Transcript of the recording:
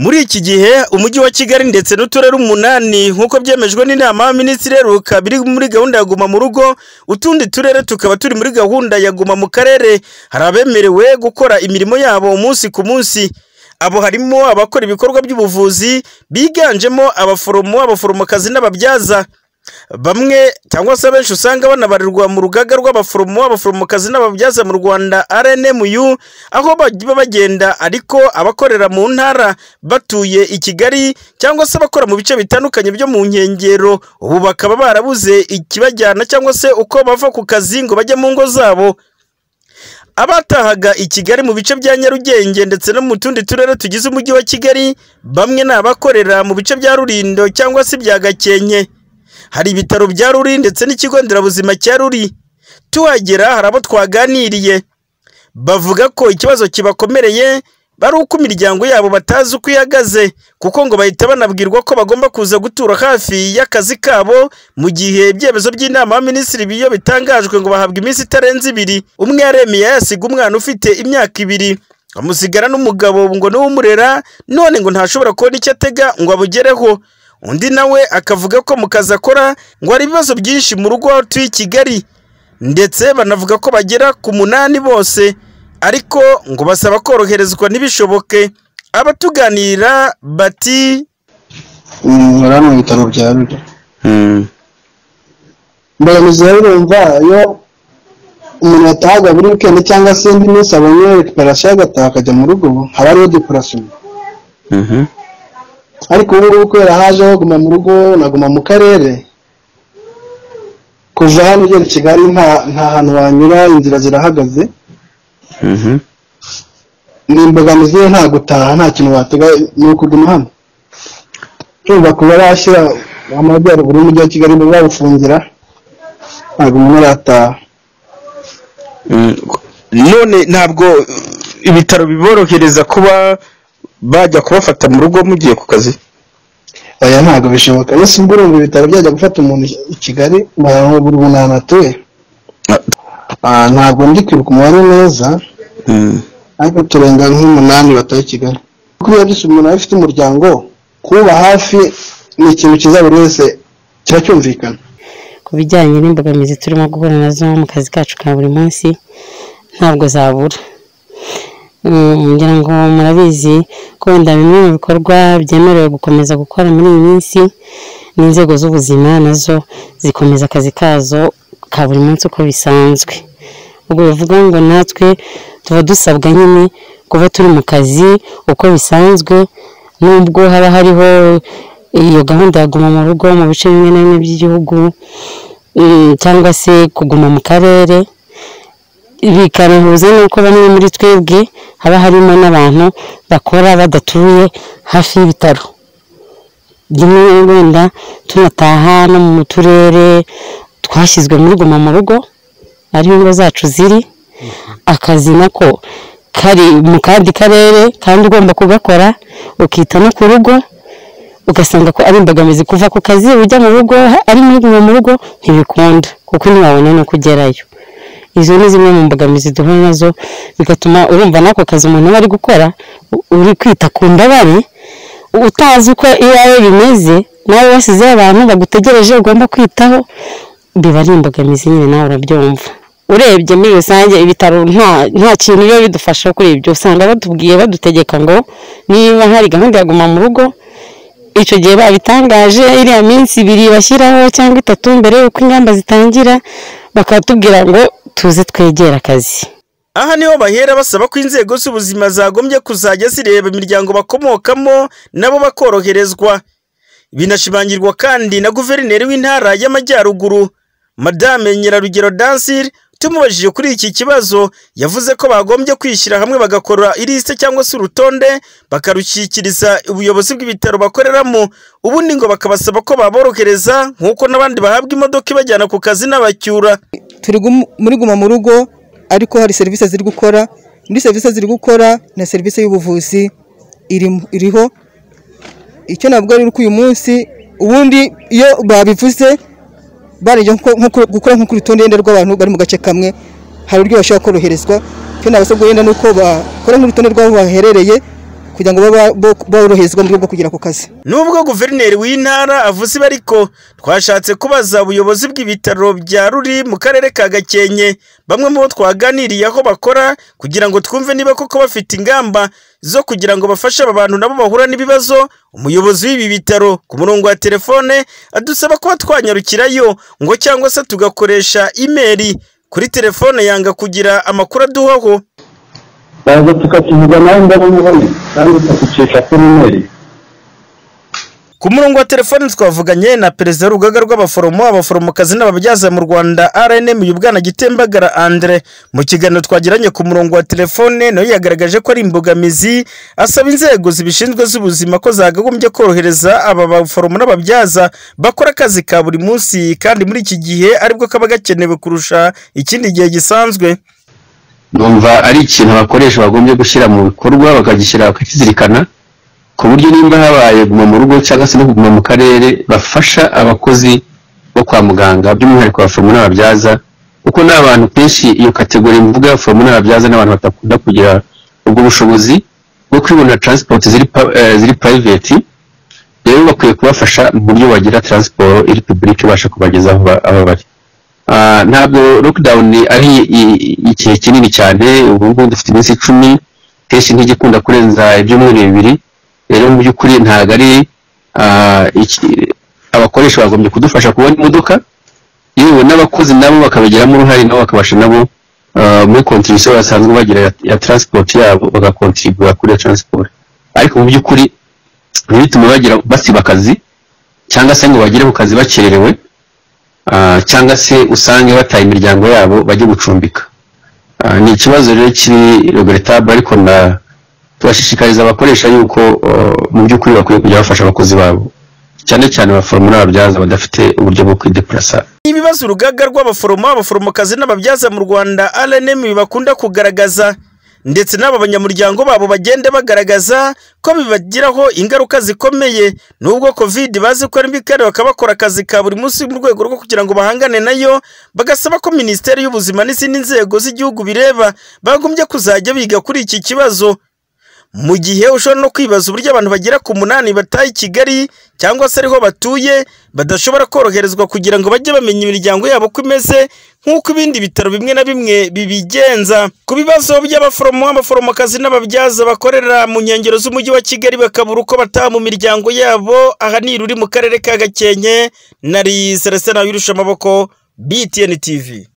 Muri iki gihe umujyi wa Kigali ndetse n'uturere umunani nk'uko byemejwe n'inama y'abaminisitiri iheruka biri muri gahunda ya guma mu rugo, utundi turere tukaba turi muri gahunda ya guma mu karere, hari abemerewe gukora imirimo yabo umunsi ku munsi, abo harimo abakora ibikorwa by'ubuvuzi biganjemo abaforomo, abaforomokazi n'ababyaza, bamwe cyangwa se abenshi usanga banabarirwa mu rugaga rw'abaforomo, abaforomokazi n'ababyaza mu Rwanda RNMU, aho baba bagenda ariko abakorera mu ntara batuye i Kigali cyangwa se abakora mu bice bitandukanye byo mu nkengero, ubu bakaba barabuze ikibajyana cyangwa se uko bava ku kazi ngo bajye mu ngo zabo, abatahaga i Kigali mu bice bya Nyarugenge ndetse no mu tundi turere tugize umujyi wa Kigali, bamwe ni abakorera mu bice bya Rulindo cyangwa se ibya Gakenke, hari ibitaro bya Ruli ndetse n'ikigo nderabuzima cya Ruli, tuhagera hari abo twaganiriye, bavuga ko ikibazo kibakomereye ari uko imiryango yabo batazi uko ihagaze, kuko ngo bahita banabwirwa ko bagomba kuza gutura hafi y'akazi kabo, mu gihe ibyemezo by'inama y'abaminisitiri iyo bitangajwe ngo bahabwa iminsi itarenze ibiri, umwe yaremeye yasiga umwana ufite imyaka ibiri, amusigara n'umugabo ngo niwe umurera, none ngo ntashobora kubona icyo atega ngo abugereho, undi nawe akavuga ko mu kazi akora ngo hari ibibazo byinshi mu rugo aho atuye i Kigali, ndetse banavuga ko bagera ku munani bose, ariko ngo basaba koroherezwa ntibishoboke, abatuganira bati nkora mu bitaro bya Ruli mbogamizi rero urumva iyo umuntu yatahaga buri wikendi cyangwa se indi minsi abonye recuperation agataha akajya mu rugo haba hariho depuration ariko ubu ngubu kubera hajeho guma mu rugo naguma mu karere kuva hano ugera i Kigali nta nta hantu wanyura inzira zirahagaze ni imbogamizi ye nta gutaha nta kintu watega ni ukuguma hano urumva kuba bashyira amajyaruguru y'umujyi wa Kigali ngo babufungira ntabwo umuntu arataha none ntabwo ibitaro biborohereza kuba bajya kubafata mu rugo mugiye ku kazi oya ntabwo bishoboka ese ubwo urumva ibitaro byajya gufata umuntu i Kigali buri muntu ahantu atuye Ah, ntabwo ndi kwibuka umubare neza ariko turenga nk'umunani bataye i Kigali kuko iyo byose umuntu aba afite umuryango kuba hafi ni ikintu cyiza buri wese kiba cyumvikana ku bijyanye n'imbogamizi turimo guhura nazo mu kazi kacu ka buri munsi ntabwo zabura Mm, ngira ngo murabizi ko wenda bimwe mu bikorwa byemerewe gukomeza gukora muri iyi minsi n'inzego z'ubuzima nazo zikomeza akazi kazo ka buri munsi uko bisanzwe ubwo bivuga ngo natwe tuba dusabwa nyine kuba turi mu kazi uko bisanzwe nubwo haba hariho iyo gahunda ya guma mu rugo mu bice bimwe na bimwe by'igihugu mm, cyangwa se kuguma mu karere bikanahuza n'uko bamwe muri twebwe haba harimo n'abantu bakora badatuye hafi y'ibitaro rimwe wenda tunataha no mu turere twashyizwe muri guma mu rugo ariho ingo zacu ziri akazi nako kari mu kandi karere kandi ugomba kugakora ukita no ku rugo ugasanga ko ari imbogamizi kuva ku kazi ujya mu rugo ari muri guma mu rugo ntibikunda kuko ntiwabona no kugerayo izo ni zimwe mu mbogamizi duhura nazo bigatuma urumva n'ako kazi umuntu aba ari gukora u- uri kwita ku mbabare utazi uko iwawe bimeze nawe wasizeho abantu bagutegereje ugomba kwitaho biba ari imbogamizi nyine nawe urabyumva urebye muri rusange ibitaro nta nta kintu biba bidufasha kuri ibyo usanga batubwiye badutegeka ngo niba hari gahunda ya guma mu rugo icyo gihe babitangaje iriya minsi ibiri bashyiraho cyangwa itatu mbere y'uko ingamba zitangira bakatubwira ngo tuze twegere akazi Aha niho bahera basaba ko inzego z'ubuzima zagombye kuzajya zireba imiryango bakomokamo nabo bakoroherezwa. Binashimangirwa kandi na guverineri w'intara y'Amajyaruguru, Madame Nyirarugero Dansir, tumubajije kuri iki kibazo, yavuze ko bagombye kwishyira hamwe bagakora irisite cyangwa se urutonde, bakarushyikiriza ubuyobozi bw'ibitaro bakoreramo, ubundi ngo bakabasaba ko baborohereza nk'uko n'abandi bahabwa imodoka ibajyana ku kazi n'abacyura. turi gumu- muri guma mu rugo ariko hari serivisi ziri gukora muri serivisi ziri gukora na serivisi y'ubuvuzi irimo- iriho icyo navuga rero ko uyu munsi ubundi iyo babivuze barajya nko- nko ku- gukora nko ku rutonde wenda rw'abantu bari mu gace kamwe hari uburyo bashobora koroherezwa icyo nabasabwa wenda ni uko bakora nk'urutonde rw'aho baherereye kugira ngo babe boroherezwa mu buryo bwo kugera ku kazi nubwo guverineri w'intara avuze ibi ariko twashatse kubaza ubuyobozi bw'ibitaro bya ruri mu karere ka gakenke bamwe mu bo twaganiriye aho bakora kugira ngo twumve niba koko bafite ingamba zo kugira ngo bafashe aba bantu nabo bahura n'ibibazo umuyobozi w'ibi bitaro ku murongo wa telefone adusaba kuba twanyarukirayo ngo cyangwa se tugakoresha imeri kuri telefone yanga kugira amakuru aduhaho baza tukakivuga nawe ndabona kandi tukakicisha kuri imeri ku murongo wa telefoni twavuganye na perezida w'urugaga rw'abaforomo abaforomokazi n'ababyaza mu rwanda rnm yubwana gitembagara andre mu kiganiro twagiranye ku murongo wa telefone nawe yagaragaje ko ari imbogamizi asaba inzego zibishinzwe z'ubuzima ko zagagombye korohereza aba baforomo n'ababyaza bakora akazi ka buri munsi kandi muri iki gihe aribwo kaba gakenewe kurusha ikindi gihe gisanzwe numva ari ikintu abakoresha bagombye gushyira mu bikorwa bakagishyira bakakizirikana ku buryo nimba habaye kuguma mu rugo cyangwa se no kuguma mu karere bafasha abakozi bo kwa muganga by'umwihariko abaforomo n'ababyaza kuko ni abantu kenshi iyo kategori mvuga abaforomo n'ababyaza ni abantu badakunda kugira ubwo bushobozi bwo kwibonera transport ziri pa- eh, ziri private rero bakwiye kubafasha mu buryo bagira transport iri public ibasha kubageza aho ba- aho bari Ah, ntabwo lockdown ari i- i- igihe kinini cyane ubu ngubu dufite iminsi icumi kenshi ntijya ikunda kurenza ibyumweru bibiri rero mu by'ukuri ntabwo ari ah, iki- abakoresha bagombye kudufasha kubona imodoka yewe n'abakozi nabo bakabigiramo uruhare nabo bakabasha nabo ah, muri contribution basanzwe bagira ya, ya transport yabo bagakontribura kuri iyo transport ariko mu by'ukuri ibi bituma bagira basiba akazi cyangwa se ngo bagere ku kazi bakererewe ah, cyangwa se usange bataye imiryango yabo bajye gucumbika Ah, ni ikibazo rero kiri regrettable ariko na turashishikariza abakoresha yuko uh, mu by'ukuri bakwiye kujya bafasha abakozi babo cyane cyane abaforomo n'ababyaza badafite uburyo bwo kwidepurasa ibibazo urugaga rw'abaforomo abaforomokazi n'ababyaza mu rwanda rnm bakunda kugaragaza ndetse n'aba banyamuryango babo bagenda bagaragaza ko bibagiraho ingaruka zikomeye nubwo covid bazi ko ari mbi kandi bakaba bakora akazi ka buri munsi mu rwego rwo kugira ngo bahangane nayo bagasaba ko minisiteri y'ubuzima n'izindi nzego z'igihugu bireba bagombye kuzajya biga kuri iki kibazo mu gihe ushobora no kwibaza uburyo abantu bagera ku munani bataye i kigali cyangwa se ariho batuye badashobora koroherezwa kugira ngo bajye bamenya imiryango yabo uko imeze nk'uko ibindi bitaro bimwe na bimwe bibigenza ku bibazo by'abaforomo abaforomokazi n'ababyaza bakorera mu nkengero z'umujyi wa kigali bakabura uko bataha mu miryango yabo aha ni ruri mu karere ka gakenke nari celestin wirusha amaboko btn tv